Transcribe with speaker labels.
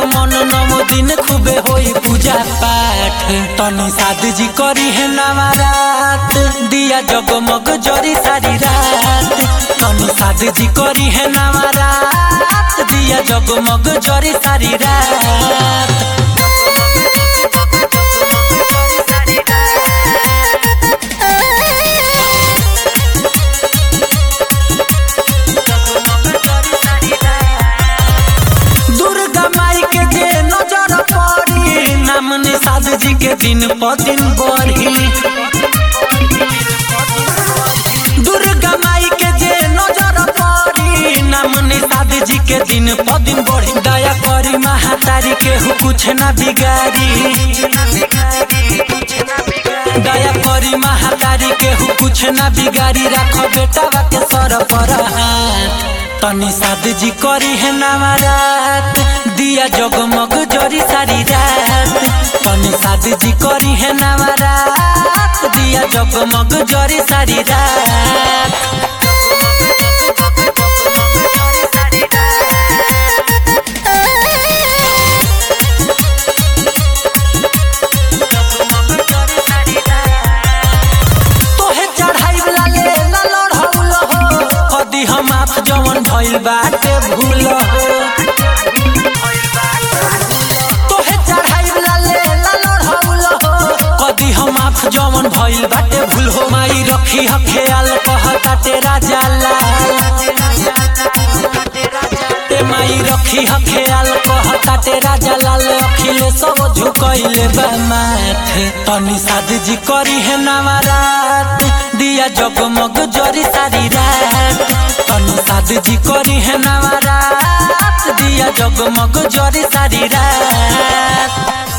Speaker 1: मन नमो दिन खूबे होई पूजा पाठ तनी साध जी करी है नवरात दिया जगमग जरी सारी रात तनी साध जी करी है नवरात दिया जगमग जरी सारी रात दुर्गा माई के जे नजर पड़ी नाम निषाद जी के दिन प दिन बढ़ी दुर्गा माई के जे नजर पड़ी नाम निषाद जी के दिन प दिन बढ़ी दया करी महातारी के हु कुछ ना बिगाड़ी दया करी महातारी के हु कुछ ना बिगाड़ी राख बेटा के सर पर हाथ तनी साध जी करी है नवरात दिया जगमग जरी सारी रात तनी साध जी करी है नवरात दिया जगमग जरी सारी रात तोहे चढ़ाई वाला ले ला लड़हौल हो कदी हम आप जवन भइल बाटे भूल हो तोहे चढ़ाई वाला ले ला लड़हौल हो कदी हम आप जवन भइल बाटे भूल हो माई रखी ह ख्याल कहता तेरा जाला ते माई रखी ह ख्याल कहता तेरा जलाल अखिले सब झुकइले बा माथ तनी साध जी करी है नवरात दिया जगमग जरी सारी रात तनी साध जी करी है नवरात दिया जगमग जरी सारी रात